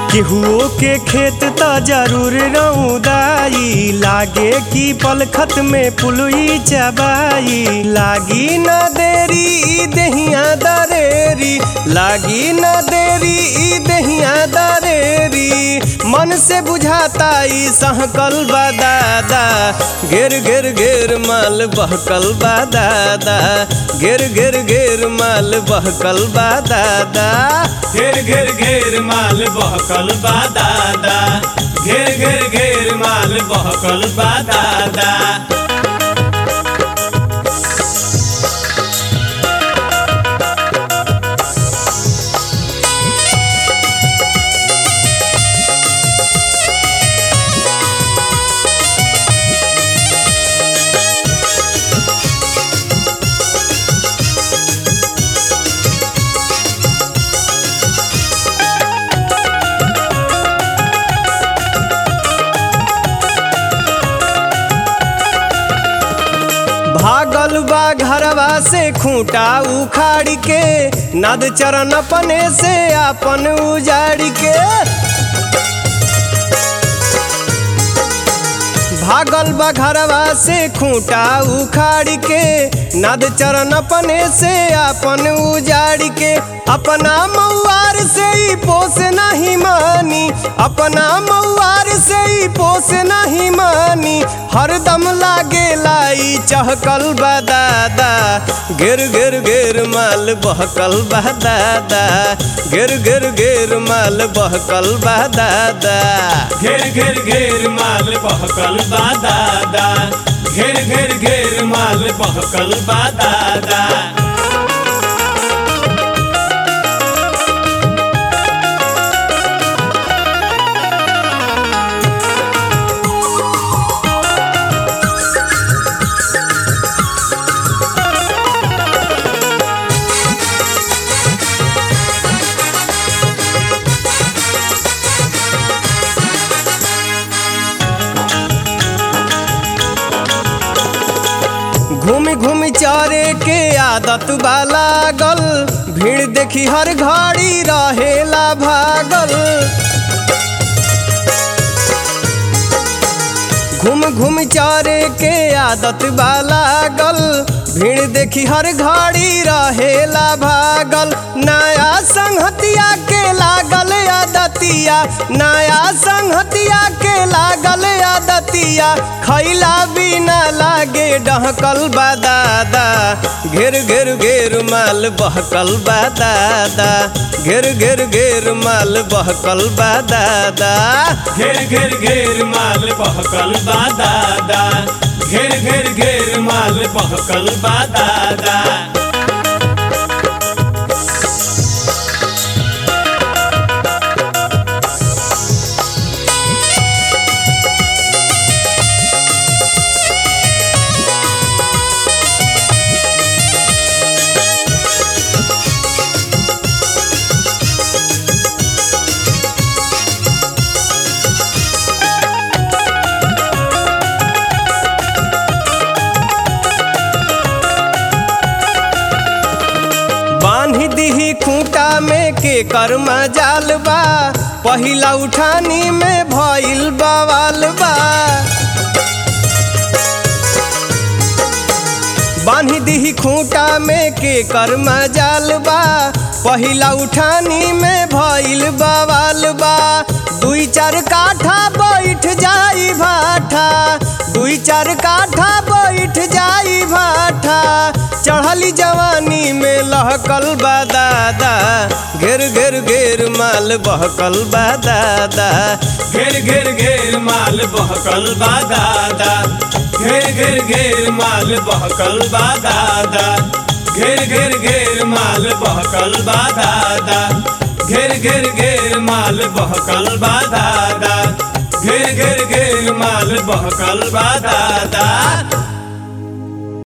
केहुओ के खेत त जरूर रउदाई लागे कि पलखत में पुलुई चबाई लागी न देरी ई देहिया दरेरी लागी न देरी ई देहिया दरेरी मन से बुझाता ई सहकल बा दादा घेर घेर घेर माल बहकल बा दादा घेर घेर घेर माल बहकल बा दादा घेर घेर घेर माल बहकल बा दादा घेर घेर घेर माल बहकल बा दादा भागल बा घरवा से खूंटा उखाड़ के नद चरण अपने से अपन उजाड़ के भागल बा घरवा से खूंटा उखाड़ के नद चरण अपने से अपन उजाड़ के अपना मऊआर से ही पोस नहीं मानी अपना मऊआर से ही पोस नहीं मानी हरदम लागे लाई चहकल बा दादा गिर गिर गिर माल बहकल बा दादा गिर गिर गिर माल बहकल बा दादा घेर घेर घेर माल बहकल बा दादा घेर घेर घेर माल बहकल बा दादा घूम घूम चारे के आदत बा लागल भीड़ देखी हर घड़ी रहेला भागल घूम घूम चारे के आदत बा लागल भीड़ देखी हर घड़ी रहेला भागल नया संहतिया के लागल आदतिया नया संहतिया के लागल आदतिया खैला बिना लागे डहकल बा दादा घेर घेर घेर माल बहकल बा दादा घेर घेर घेर माल बहकल बा दादा घेर घेर घेर माल बहकल बा दादा घेर घेर घेर माल बहकल बा दादा बांध दीही खूंटा में के कर्मा जाल बा पहिला उठानी में भइल बवाल बा बांध दीही खूंटा में के कर्मा जाल बा पहिला उठानी में भइल बवाल बा दुई चार काठा बैठ जाई भाठा दुई चार काठा बैठ जाई भाठा चढ़ली जवानी में लहकल बा दादा घेर घेर घेर माल बहकल बा दादा घेर घेर घेर माल बहकल बा दादा घेर घेर घेर माल बहकल बा दादा घेर घेर घेर माल बहकल बा दादा घेर घेर घेर माल बहकल बा दादा घेर घेर घेर माल बहकल बा दादा